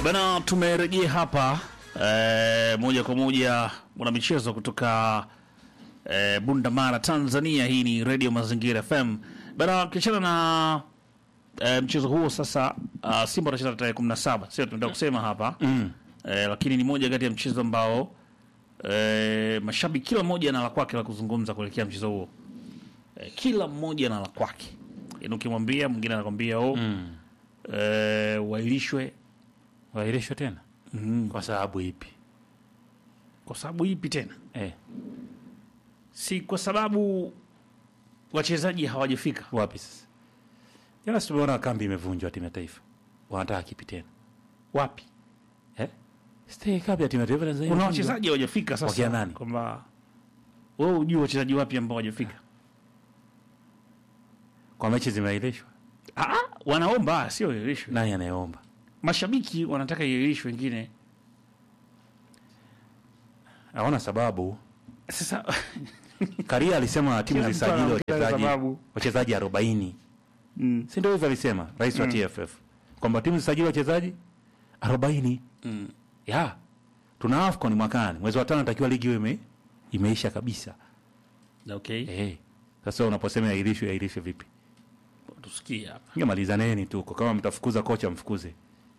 Bana, tumerejea hapa eh, moja kwa moja mwanamichezo kutoka eh, Bunda Mara, Tanzania. Hii ni Radio Mazingira FM. Bana, ukiachana na eh, mchezo huo sasa, uh, Simba watacheza tarehe 17, sio tunataka kusema hapa Mm. eh, lakini ni moja kati ya mchezo ambao eh, mashabiki kila mmoja ana la kwake la kuzungumza kuelekea mchezo huo eh, kila mmoja ana la kwake, yaani ukimwambia mwingine anakwambia oh, Mm. eh, wailishwe Waahirishwe tena mm, kwa sababu ipi? kwa sababu ipi tena? Eh, Si kwa sababu wachezaji hawajafika. wapi sasa? Jana si tumeona kambi imevunjwa timu ya taifa, wanataka kipi tena? Wapi? Eh? Stay kambi ya timu ya taifa Tanzania. Kuna imevunjwa. wachezaji hawajafika Wakia sasa, nani? kwamba wewe hujui wachezaji wapi ambao hawajafika. kwa mechi zimeahirishwa. Ah, wanaomba sio iahirishwe. Nani anayeomba? Mashabiki wanataka iahirishwe, wengine Haona sababu. sasa Karia alisema timu Kila mtu zisajili anaongea wachezaji sababu. wachezaji 40. mm, Si ndio hivyo alisema rais wa TFF kwamba timu zisajili wachezaji 40. mm, Ya. Tuna AFCON mwakani. Mwezi wa tano natakiwa ligi iwe ime, imeisha kabisa. okay, Eh. Sasa unaposema yairishwe yairishwe vipi? tusikie hapa. Ngemalizaneni tu huko. Kama mtafukuza kocha mfukuze.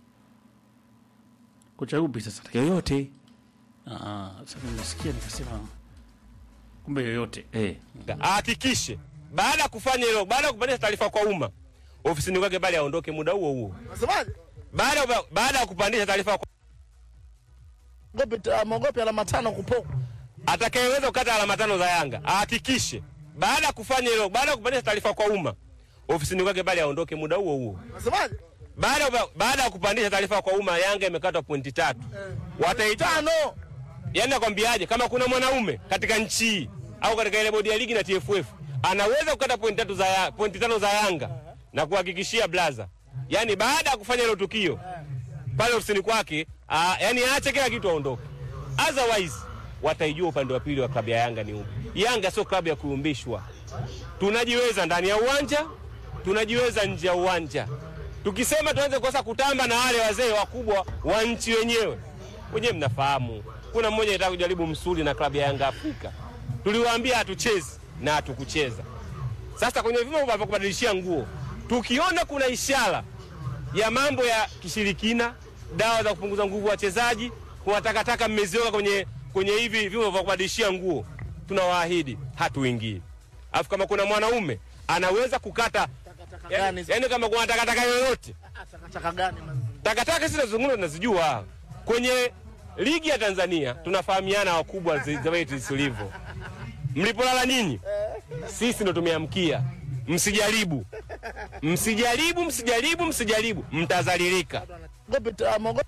Kocha upi sasa? Yoyote. Ah, sasa nimesikia nikasema kumbe yoyote. Eh. ahakikishe baada ya kufanya hilo, baada ya kupandisha taarifa kwa umma ofisini kwake, bali aondoke muda huo huo. Nasemaje? Baada ya- baada ya kupandisha taarifa kwa Mogope mogope alama tano kupo. atakayeweza kukata alama tano za Yanga ahakikishe baada ya kufanya hilo, baada ya kupandisha taarifa kwa umma ofisini kwake, bali aondoke muda huo huo. Nasemaje? Baada ya- baada ya kupandisha taarifa kwa umma, Yanga imekatwa pointi tatu, wataita Tano. yani nakwambiaje, kama kuna mwanaume katika nchi hii au katika ile bodi ya ligi na TFF anaweza kukata pointi tatu za ya, pointi tano za Yanga na kuhakikishia blaza, yani baada ya kufanya hilo tukio pale ofisini kwake, aa, yani aache kila kitu aondoke, otherwise wataijua upande wa pili wa klabu ya Yanga ni upi. Yanga sio klabu ya kuyumbishwa, tunajiweza ndani ya uwanja, tunajiweza nje ya uwanja. Tukisema tuanze kosa kutamba na wale wazee wakubwa wa nchi wenyewe, wenyewe mnafahamu, kuna mmoja anataka kujaribu msuli na klabu ya Yanga Afrika, tuliwaambia hatuchezi na hatukucheza. Sasa kwenye vyombo vya kubadilishia nguo, tukiona kuna ishara ya mambo ya kishirikina, dawa za kupunguza nguvu wachezaji, kuna takataka mmeziweka kwenye kwenye hivi vyombo vya kubadilishia nguo, tunawaahidi hatuingii. Alafu kama kuna mwanaume anaweza kukata gani yani, hizo? yani kama kuna takataka yoyote Takataka gani? takataka sisi tunazungumza tunazijua. Kwenye ligi ya Tanzania tunafahamiana wakubwa zi- za wetu zilivyo. Mlipolala nyinyi, sisi ndo tumeamkia. Msijaribu, msijaribu, msijaribu, msijaribu, mtazalilika. Mogope mogope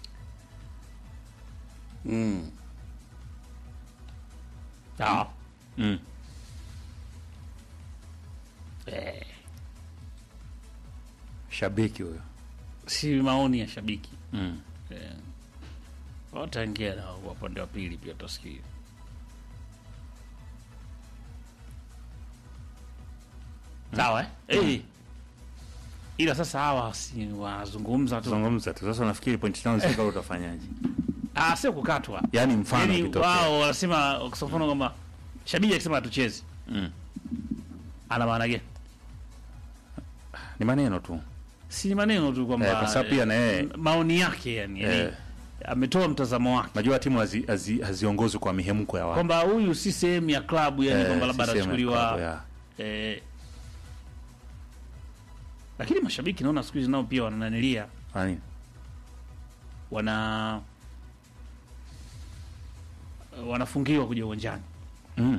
Mm. Ah. Mm. Eh, Shabiki huyo. si maoni ya shabiki Mm. eh. Wataingia na upande wa pili pia utasikia. Sawa eh? Eh. Ila sasa hawa si wanazungumza tu. Zungumza tu. Sasa unafikiri point tano zifika utafanyaje? Ah, sio kukatwa. Yaani mfano Yaani kitokea. wao wanasema kwa mfano kwamba shabiki akisema hatuchezi Mm. ana maana gani? Ni maneno tu. Si maneno tu kwamba Eh, kwa sababu pia na yeye- eh, maoni yake yani, yani Eh. ametoa mtazamo wake Najua timu hazi- hazi- haziongozwi kwa mihemko ya watu. kwamba huyu si sehemu ya klabu yani Eh, kwamba labda si sehemu ya klabu, anachukuliwa ya. eh, lakini mashabiki naona siku hizi nao pia wanananilia Kwa nini? wana wanafungiwa kuja uwanjani Mm.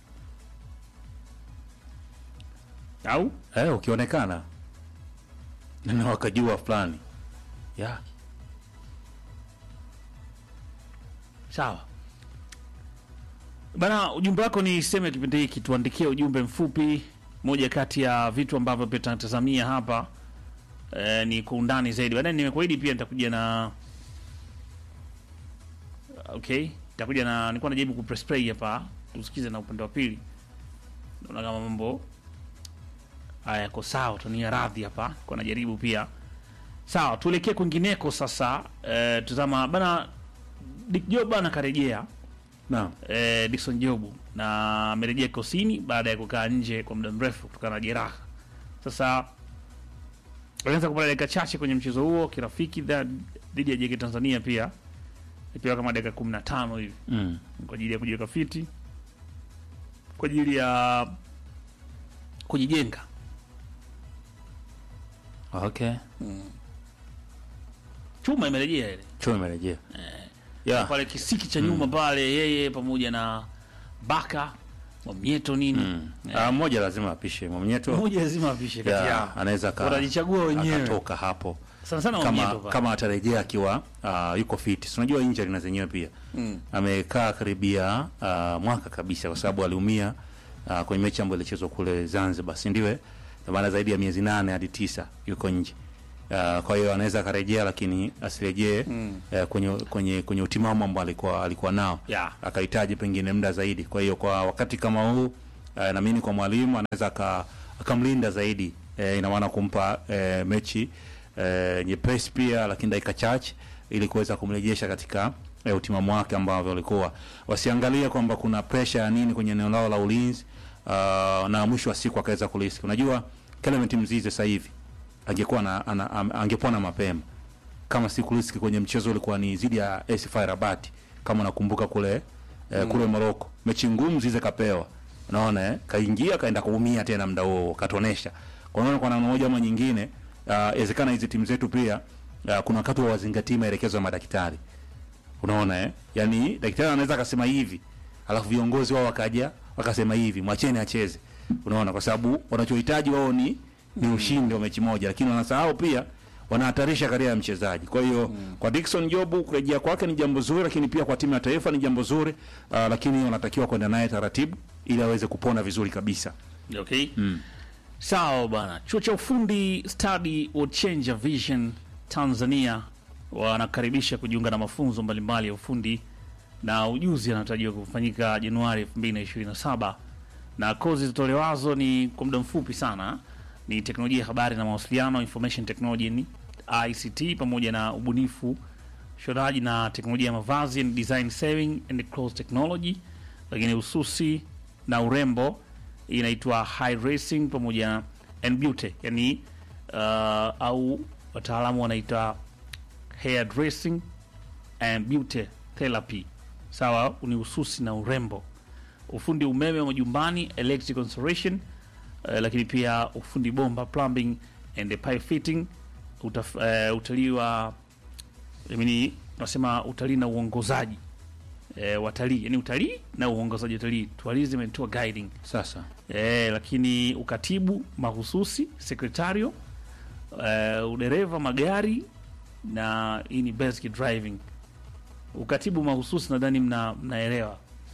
au Eh, ukionekana na wakajua fulani. Ya. sawa bana ujumbe wako ni seme kipindi hiki tuandikie ujumbe mfupi moja kati ya vitu ambavyo pia tunatazamia hapa eh, ni kwa undani zaidi baadaye nimekuahidi pia nitakuja na okay nitakuja na nilikuwa najaribu kupress play hapa tusikize na upande wa pili naona kama mambo haya yako sawa tunia radhi hapa kwa najaribu pia Sawa, tuelekee kwingineko sasa. Eh, tuzama bana, Dick Job bana karejea Naam. eh, Dickson Jobu na amerejea kosini baada ya kukaa nje kwa muda mrefu kutokana na jeraha. Sasa alianza kupata dakika chache kwenye mchezo huo kirafiki dha- dhidi ya JK Tanzania, pia ipewa kama dakika 15 hivi Mm. kwa ajili ya kujiweka fiti, kwa ajili ya kujijenga. Okay. Chuma imerejea ile Chuo imerejea. Yeah. pale kisiki cha nyuma pale, yeye pamoja na Baka Mwamnyeto nini Mm. Ah, mmoja lazima apishe Mwamnyeto. mmoja lazima apishe kati Yeah, yao, anaweza ka wanajichagua wenyewe akatoka hapo sana sana kama Mwamnyeto pale. kama atarejea akiwa uh, yuko fit. Si unajua injury na zenyewe pia Mm. amekaa karibia uh, mwaka kabisa, kwa sababu aliumia uh, kwenye mechi ambayo ilichezwa kule Zanzibar, si ndiwe? Kwa maana zaidi ya miezi nane hadi tisa yuko nje. Uh, kwa hiyo anaweza akarejea, lakini asirejee Mm. uh, kwenye kwenye kwenye utimamu ambao alikuwa alikuwa nao Yeah. akahitaji pengine muda zaidi. Kwa hiyo kwa wakati kama huu uh, naamini kwa mwalimu anaweza aka- akamlinda zaidi eh, ina maana kumpa eh, mechi eh, nyepesi pia, lakini dakika chache ili kuweza kumrejesha katika eh, utimamu wake ambavyo alikuwa. Wasiangalie kwamba kuna pressure ya nini kwenye eneo lao la ulinzi uh, na mwisho wa siku akaweza kulisi. Unajua Clement Mzize sasa hivi angekuwa na ana, am- angepona mapema kama si kuriski kwenye mchezo ulikuwa ni zidi ya AS FAR Rabat kama unakumbuka kule eh, kule Morocco mechi ngumu zize kapewa unaona eh kaingia kaenda kuumia tena muda huo katonesha kwa hiyo kwa namna moja ama nyingine ah, inawezekana hizi timu zetu pia ah, kuna wakati wa wazingatii maelekezo ya madaktari unaona eh yani daktari anaweza akasema hivi alafu viongozi wao wakaja wakasema hivi mwacheni acheze unaona kwa sababu wanachohitaji wao ni ni ushindi wa mechi moja lakini wanasahau pia wanahatarisha karia ya mchezaji kwa hiyo kwa Dickson Jobu kurejea kwake ni jambo zuri lakini pia kwa timu ya taifa ni jambo zuri uh, lakini wanatakiwa kwenda naye taratibu ili aweze kupona vizuri kabisa Okay. Sawa bwana. Chuo cha ufundi Study World Changer Vision Tanzania wanakaribisha kujiunga na mafunzo mbalimbali ya ufundi na ujuzi yanatarajiwa kufanyika Januari 2027 na kozi zitolewazo ni kwa muda mfupi sana, ni teknolojia ya habari na mawasiliano, information technology ni ICT, pamoja na ubunifu, ushonaji na teknolojia ya mavazi and design saving and clothes technology, lakini ususi na urembo hii inaitwa high racing pamoja and beauty, yani uh, au wataalamu wanaita hair dressing and beauty therapy. Sawa, ni ususi na urembo, ufundi umeme wa majumbani electrical installation, uh, lakini pia ufundi bomba plumbing and pipe fitting, utaf, uh, utalii wa I mean, tunasema utalii na uongozaji e, watalii yani utalii na uongozaji utalii tourism and tour guiding sasa e, lakini ukatibu mahususi sekretario e, udereva magari na hii ni basic driving ukatibu mahususi nadhani mna mnaelewa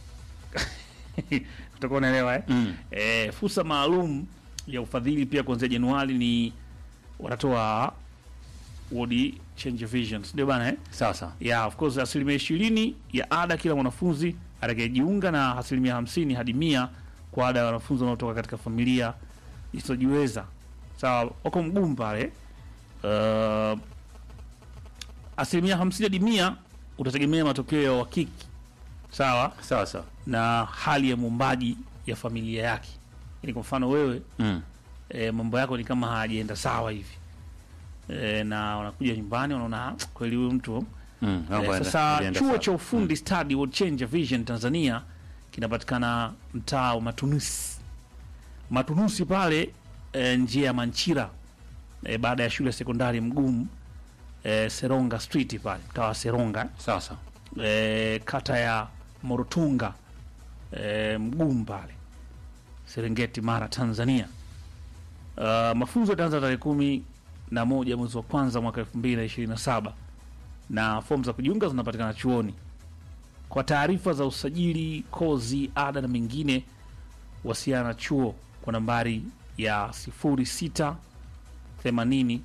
utakuwa unaelewa eh? mm. E, fursa maalum ya ufadhili pia kuanzia Januari ni wanatoa World Change Visions ndio bana eh? sasa yeah, of course asilimia ishirini ya ada kila mwanafunzi atakayejiunga na asilimia hamsini hadi mia kwa ada ya wanafunzi wanaotoka katika familia zisizojiweza. Sawa, wako mgumu pale. Uh, asilimia hamsini hadi mia utategemea matokeo ya uhakiki sawa sasa na hali ya muumbaji ya familia yake. Yani kwa mfano wewe mm. e, mambo yako ni kama hayajaenda sawa hivi e, na wanakuja nyumbani wanaona "Ah, kweli huyu mtu Mm. mambo Eh, yaenda- sasa yalienda chuo sawa. cha ufundi Study World Changer Vision Tanzania kinapatikana mtaa wa Matunusi, Matunusi pale e, njia ya Manchira e, baada ya shule ya sekondari Mgumu e, Seronga Street pale mtaa wa Seronga sasa e, kata ya Morotunga e, Mgumu pale Serengeti, Mara, Tanzania. Uh, mafunzo yataanza tarehe kumi na moja mwezi wa kwanza mwaka elfu mbili na ishirini na saba na fomu za kujiunga zinapatikana chuoni. Kwa taarifa za usajili, kozi, ada na mengine, wasiana na chuo kwa nambari ya 06 80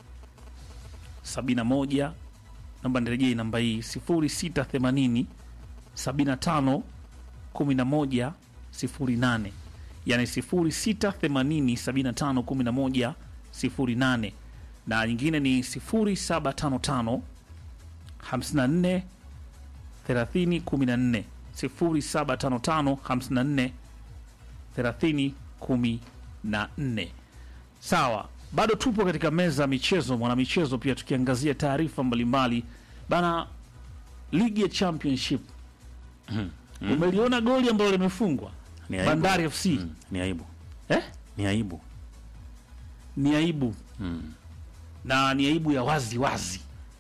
71 namba nirejee namba hii 0680 75 11 08 yani 0680 75 11 08 na nyingine ni 0755 54 30 14 0755 54 30 14. Sawa, bado tupo katika meza ya michezo, mwanamichezo, pia tukiangazia taarifa mbalimbali bana. Ligi ya Championship, umeliona goli ambalo limefungwa Ni aibu. Bandari FC Mm, ni aibu, eh? ni aibu. ni aibu na ni aibu ya wazi wazi,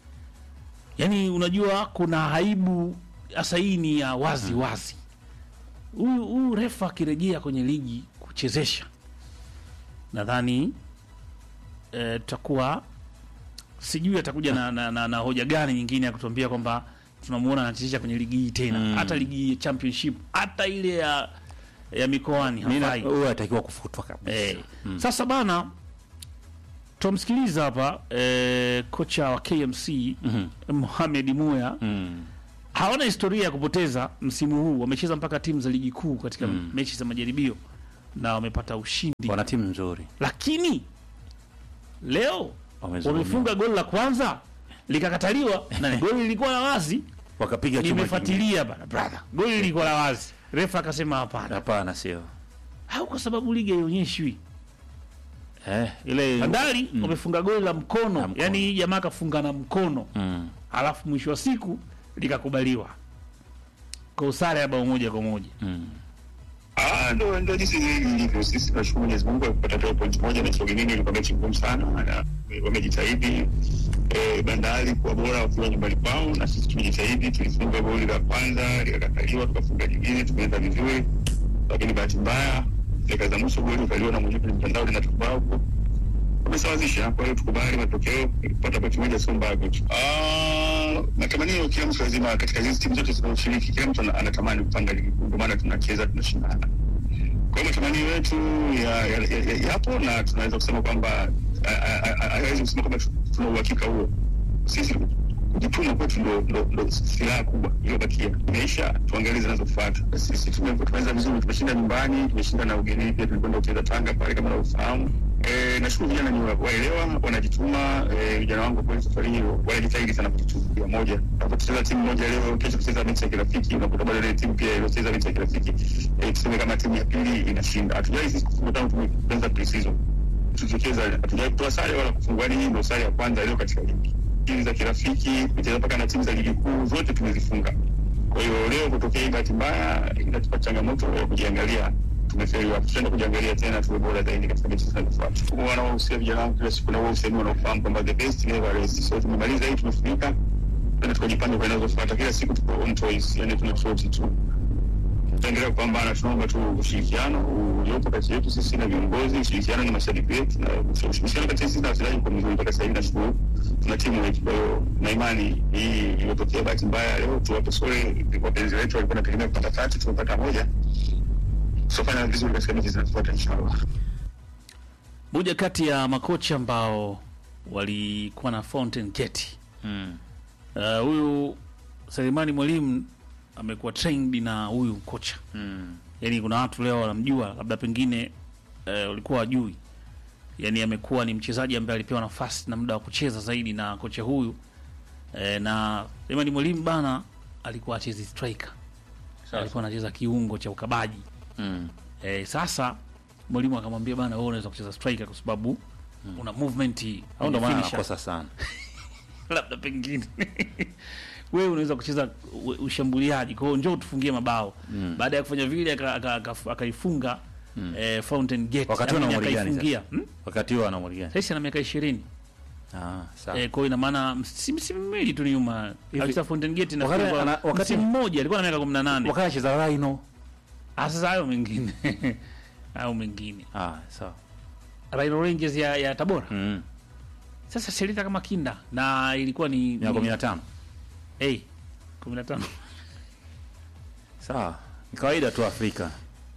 yaani unajua kuna aibu sasa, hii ni ya wazi wazi. Huyu huyu refa akirejea kwenye ligi kuchezesha, nadhani eh, tutakuwa sijui atakuja na, na, na, na hoja gani nyingine ya kutuambia kwamba tunamuona anachezesha kwenye ligi hii tena, hata ligi ya championship, hata ile ya ya mikoani Mimi na- hafai. Huyu anatakiwa kufutwa kabisa. Eh, Sasa bana tumsikiliza hapa eh, kocha wa KMC Mohamed Muya Mm. hawana historia ya kupoteza msimu huu. Wamecheza mpaka timu za ligi kuu katika mechi za majaribio na wamepata ushindi, Wana timu nzuri. lakini leo Wamezulumiwa. wamefunga goli la kwanza likakataliwa, na goli lilikuwa la wazi. Wakapiga chuma kingine. Nimefuatilia bana brother, goli lilikuwa la wazi, refa akasema hapana, Hapana, sio. au kwa sababu ligi haionyeshwi Eh, ile Bandari wamefunga goli la mkono, La mkono. yani jamaa kafunga na mkono Mm. alafu mwisho wa siku likakubaliwa kwa usare ya bao moja kwa moja. Mm. Ah, ndo ndo jinsi ilivyo. Sisi tunashukuru Mwenyezi Mungu kwa kupata toa point moja na Sogenini ilikuwa mechi ngumu sana, na wamejitahidi eh, Bandari kuwa bora wakiwa nyumbani kwao, na sisi tumejitahidi. Tulifunga goli la kwanza likakataliwa, tukafunga jingine, tumeenda vizuri, lakini bahati mbaya dakika za mwisho goli ukaliwa na mwenyewe kwenye mtandao linatoka huko wamesawazisha. Kwa hiyo tukubali matokeo, kupata pointi moja sio mbaya kwetu. Ah, matamanio kila mtu lazima, katika hizi timu zote zinazoshiriki, kila mtu ana- anatamani kupanga ligi kuu, ndio maana tunacheza, tunashindana. Kwa hiyo matamanio yetu ya- ya- ya- ya- yapo na tunaweza kusema kwamba a- a- a- hawezi kusema kwamba tu- tuna uhakika huo. Sisi kujituma kwetu ndo, ndo, ndo silaha kubwa iliyobakia. Imeisha, tuangalie zinazofuata. Sisi tume- tumeweza vizuri, tumeshinda nyumbani, tumeshinda na ugenini pia, tulikwenda kucheza Tanga pale kama unavyofahamu. E, nashukuru vijana ni wa- waelewa, wanajituma. E, vijana wangu kweli safari hiyo wanajitahidi sana kujituma moja. Tunapocheza timu moja leo, kesho kucheza mechi ya kirafiki, unakuta bado ile timu pia iliyocheza mechi ya kirafiki e, tuseme kama timu ya pili inashinda. Hatujai sisi kufunga tangu tumeanza pre-season tukicheza hatujawai kutoa sare wala kufungwa. Hii ndio sare ya kwanza leo katika ligi. Timu za kirafiki kucheza mpaka na timu za ligi kuu zote tumezifunga. Kwa hiyo leo kutokea hii bahati mbaya inatupa changamoto ya kujiangalia, tumefeliwa. Tutaenda kujiangalia tena, tuwe bora zaidi katika mechi zinazofuata. Wanaohusia vijana wangu kila siku na wao usemi wanaofahamu kwamba the best never rest. So tumemaliza hii, tumefunika, tena tukajipanga kwa inazofuata. Kila siku tuko on toys, yani tuna tofauti tu tutaendelea kupambana. Tunaomba tu ushirikiano uliopo kati yetu sisi na viongozi, ushirikiano na mashabiki wetu, na ushirikiano kati ya sisi na wachezaji kwa mzuri. Mpaka sasa hivi nashukuru tuna timu wetu, kwa hiyo na imani hii iliyotokea bahati mbaya leo, tuwape sore wapenzi wetu, walikuwa nategemea kupata tatu, tumepata moja. Tutafanya vizuri katika mechi zinazofuata inshallah. Moja kati ya makocha ambao walikuwa na Fountain Gate Mm. Uh, huyu Selemani Mwalimu amekuwa trained na huyu kocha Mm. yani, kuna watu leo wanamjua, labda pengine uh, walikuwa wajui. Yani amekuwa ni mchezaji ambaye alipewa nafasi na muda wa kucheza zaidi na kocha huyu uh, na Selemani Mwalimu bana alikuwa achezi striker, alikuwa anacheza kiungo cha ukabaji Mm. Eh, sasa mwalimu akamwambia bana, wewe unaweza kucheza striker kwa sababu una movement Au ndo maana finisher. anakosa sana. labda pengine wewe unaweza kucheza u- ushambuliaji, kwa hiyo njoo tufungie mabao. Baada ya kufanya vile aka- aka- aka- akaifunga eh, Fountain Gate Wakati huo Yaani ana umri gani akaifungia. Hmm? Wakati huo ana umri gani? Sasa ana miaka 20 Ah, sawa. eh, kwa hiyo ina maana si msimu miwili tu nyuma alicheza Fountain Gate na Wakati ana- wakati- msimu mmoja alikuwa na miaka 18. Wakati anacheza Rhino. Ah, sasa hayo mengine hayo mengine Ah, sawa. Rhino Rangers ya, ya Tabora Mm. sasa Selita kama kinda na ilikuwa ni Miaka ni- 15. eh 15 Sawa. Ni kawaida tu Afrika.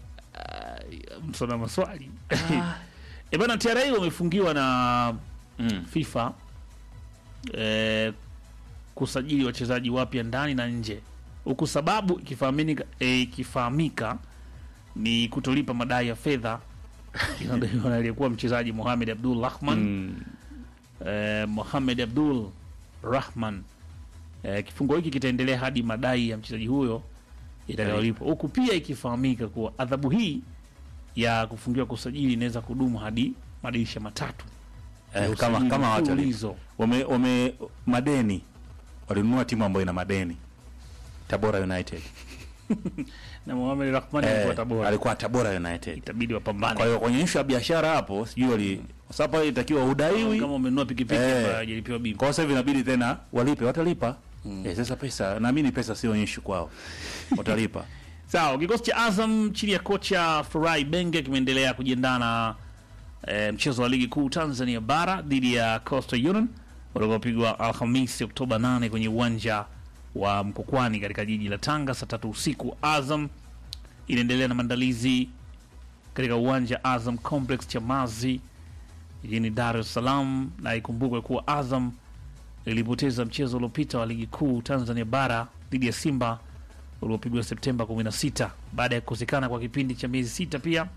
msona maswali e bana, TRA wamefungiwa na Mm. FIFA eh, kusajili wachezaji wapya ndani na nje, huku sababu ikifahamika eh, ikifahamika ni kutolipa madai ya fedha inadaiwa na aliyekuwa mchezaji Mohamed Abdul Rahman Mm. eh, Mohamed Abdul Rahman. Eh, kifungo hiki kitaendelea hadi madai ya mchezaji huyo itakayolipwa, huku pia ikifahamika kuwa adhabu hii ya kufungiwa kwa usajili inaweza kudumu hadi madirisha matatu ya eh, kama usajili kama hawatalipa. mfululizo. wame, wame madeni walinunua timu ambayo ina madeni Tabora United na Mohamed Rahman alikuwa eh, Tabora, alikuwa Tabora United. itabidi wapambane. Kwa hiyo kwenye issue ya biashara hapo sijui wali kwa sababu pale itakiwa udaiwi kama umenunua pikipiki Eh. ambayo hajalipiwa bima. kwa sasa hivi inabidi tena walipe, watalipa eh, sasa pesa naamini pesa sio issue kwao, watalipa Sawa, kikosi cha Azam chini ya kocha Furai Benge kimeendelea kujiandaa na e, mchezo wa ligi kuu Tanzania bara dhidi ya Coastal Union utakaopigwa Alhamisi Oktoba 8 kwenye uwanja wa Mkokwani katika jiji la Tanga saa tatu usiku. Azam inaendelea na maandalizi katika uwanja Azam Complex Chamazi jijini Dar es Salaam, na ikumbukwe kuwa Azam ilipoteza mchezo uliopita wa ligi kuu Tanzania bara dhidi ya Simba uliopigwa Septemba 16 baada ya kukosekana kwa kipindi cha miezi sita. Pia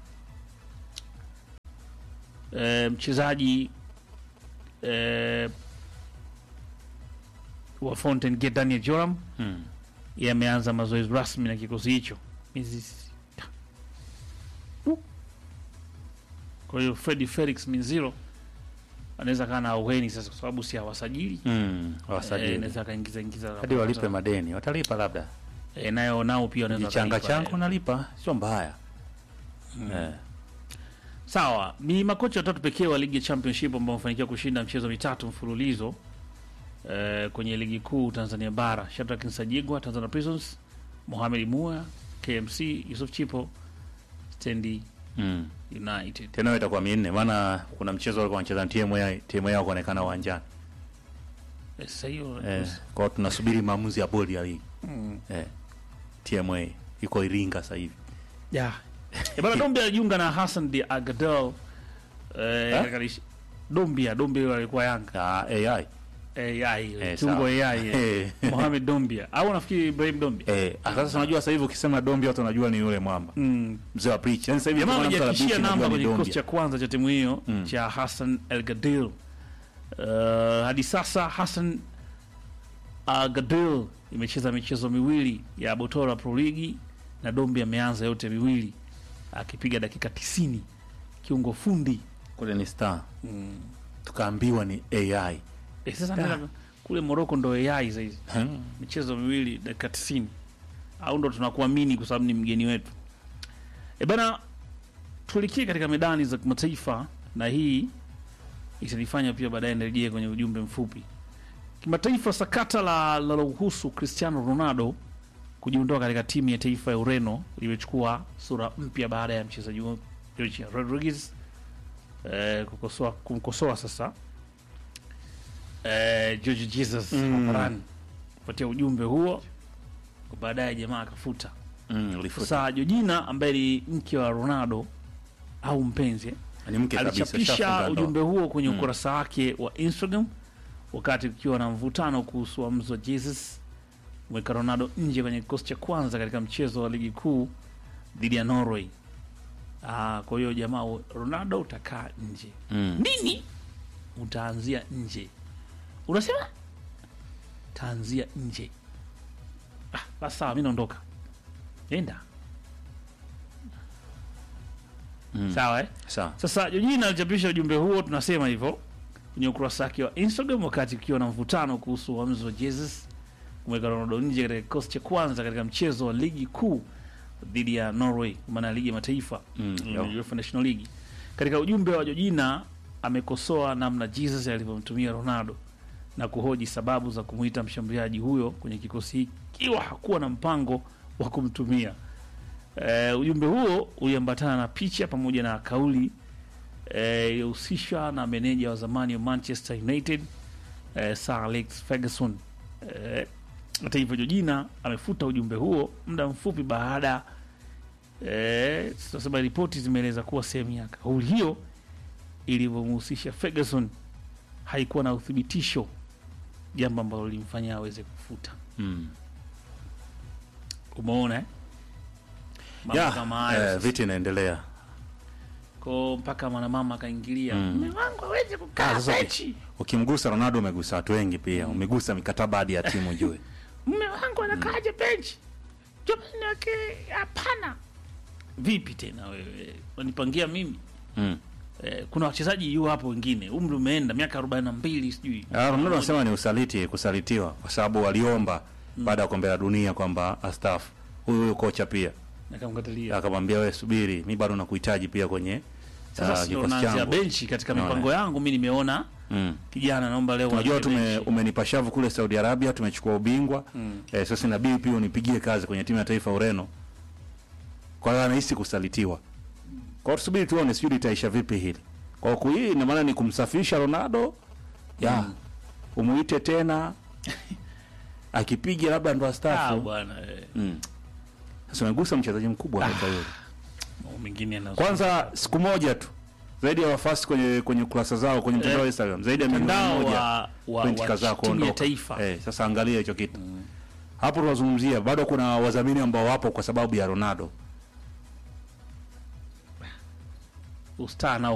e, mchezaji e, wa Fountain Gate Daniel Joram hmm. yeye ameanza mazoezi rasmi na kikosi hicho miezi sita. Uh. Kwa hiyo Freddy Felix Minziro anaweza kaa na auheni sasa, kwa sababu si hawasajili hmm. Eh, wasajili anaweza akaingiza ingiza hadi walipe madeni, watalipa labda e, nayo nao pia wanaweza kichanga wakalipa, changu eh. nalipa, sio mbaya eh. Sawa, ni makocha watatu pekee wa ligi ya Championship ambao wamefanikiwa kushinda mchezo mitatu mfululizo eh, kwenye ligi kuu Tanzania bara: Shadrack Nsajigwa Tanzania Prisons, Mohamed Mua KMC, Yusuf Chipo Stendi mm. United. Tena hiyo itakuwa minne, maana kuna mchezo walikuwa wanacheza na timu yao, timu yao kuonekana uwanjani Eh, Sasa hiyo eh. Kwa hiyo tunasubiri maamuzi ya bodi ya ligi mm. eh. TMA iko Iringa sasa hivi yeah. Eh, bana Dombia alijiunga na Hassan de Agadel eh, Ha? katika lish- Dombia Dombia alikuwa Yanga na AI AI Eh, tungo sawa. AI eh. Eh. Mohamed Dombia au nafikiri Ibrahim Dombia eh. Sasa unajua sasa hivi ukisema Dombi watu wanajua ni yule mwamba mm. mzee wa preach. Yani sasa hivi jamaa kama mtu amejiakishia anapreach, namba unajua ni kwenye kikosi Dombia. cha kwanza cha timu hiyo Mm. cha Hassan El Gadil. Uh, hadi sasa Hassan uh, Gadil imecheza michezo miwili ya Botora Pro League na Dombi ameanza yote miwili akipiga dakika 90 kiungo fundi kule ni star tukaambiwa ni AI e, sasa nenda kule Morocco ndo AI saizi Hmm. michezo miwili dakika 90 au ndo tunakuamini kwa sababu ni mgeni wetu e bana tulikie katika medani za kimataifa na hii itanifanya pia baadaye nirejee kwenye ujumbe mfupi kimataifa sakata la linalohusu cristiano ronaldo kujiondoa katika timu ya taifa ya ureno limechukua sura mpya baada ya mchezaji huyo George rodriguez eh, kukosoa kumkosoa sasa eh, george jesus Mm. hadharani kupatia ujumbe huo baadaye jamaa akafuta Mm, ulifuta. sasa Georgina ambaye ni mke wa Ronaldo au mpenzi eh, ni mke kabisa alichapisha shafunga ndoa. ujumbe huo kwenye Mm. ukurasa wake wa Instagram wakati kukiwa na mvutano kuhusu uamuzi wa Jesus kumweka Ronaldo nje kwenye kikosi cha kwanza katika mchezo wa ligi kuu dhidi ya Norway. Ah, kwa hiyo jamaa, Ronaldo utakaa nje. Mm. Nini? Utaanzia nje. Unasema? Taanzia nje. Ah, basi sawa, mimi naondoka. Enda. Mm. Sawa eh? Sawa. Sasa Georgina alichapisha ujumbe huo, tunasema hivyo kwenye ukurasa wake wa Instagram wakati ukiwa na mvutano kuhusu uamuzi wa Jesus kumweka Ronaldo nje katika kikosi cha kwanza katika mchezo wa ligi kuu dhidi ya Norway, kwa maana ya ligi ya mataifa Mm, mm, yo. UEFA National League. Katika ujumbe wa Georgina amekosoa namna Jesus alivyomtumia Ronaldo na kuhoji sababu za kumwita mshambuliaji huyo kwenye kikosi hiki ikiwa hakuwa na mpango wa kumtumia. Eh, ujumbe huo uliambatana na picha pamoja na kauli eh, iliyohusishwa na meneja wa zamani wa Manchester United eh, Sir Alex Ferguson. Eh, hata hivyo Georgina amefuta ujumbe huo muda mfupi baada eh, tunasema ripoti zimeeleza kuwa sehemu ya kauli hiyo ilivyomhusisha Ferguson haikuwa na uthibitisho, jambo ambalo lilimfanya aweze kufuta. Mm. Umeona eh? Mambo Ya, kama hayo eh, sasa. vita inaendelea ko mpaka mwanamama akaingilia mume wangu aweze Ah, kukaa sasa benchi ukimgusa Ronaldo umegusa watu wengi pia, umegusa mikataba hadi ya timu jue. mume wangu anakaaje benchi jamani wake hapana vipi tena wewe unanipangia mimi Mm. eh, kuna wachezaji yu hapo wengine umri umeenda miaka arobaini na mbili sijui Ah, Ronaldo anasema ni usaliti, kusalitiwa kwa sababu waliomba baada ya kombe la dunia kwamba astaafu. Huyu huyu kocha pia nakamkatalia akamwambia wewe, subiri, mi bado nakuhitaji pia kwenye sasa ah, sio kikosi naanzia changu. benchi katika Naona. mipango yangu mi nimeona Mm. kijana naomba leo Unajua aanze tume benchi. umenipa shavu kule Saudi Arabia, tumechukua ubingwa eh, sasa inabidi pia unipigie kazi kwenye timu ya taifa ya Ureno. Kwa hiyo anahisi kusalitiwa. Kwa hiyo tusubiri tuone, sijui litaisha vipi hili. Kwa hiyo hii ina maana ni kumsafisha Ronaldo ya umuite tena akipiga labda ndo Ah, astaafu. bwana eh, Mm. Sasa umegusa mchezaji mkubwa hata yule. mambo mengine yana- Kwanza siku moja tu zaidi ya wafasi kwenye kwenye kurasa zao kwenye mtandao wa Instagram zaidi ya milioni mtandao moja wa, wa, pointi wa kadhaa timu ya kuondoka. taifa Eh, sasa angalia hicho kitu hapo, tunazungumzia bado kuna wadhamini ambao wapo kwa sababu ya Ronaldo. ustaa nao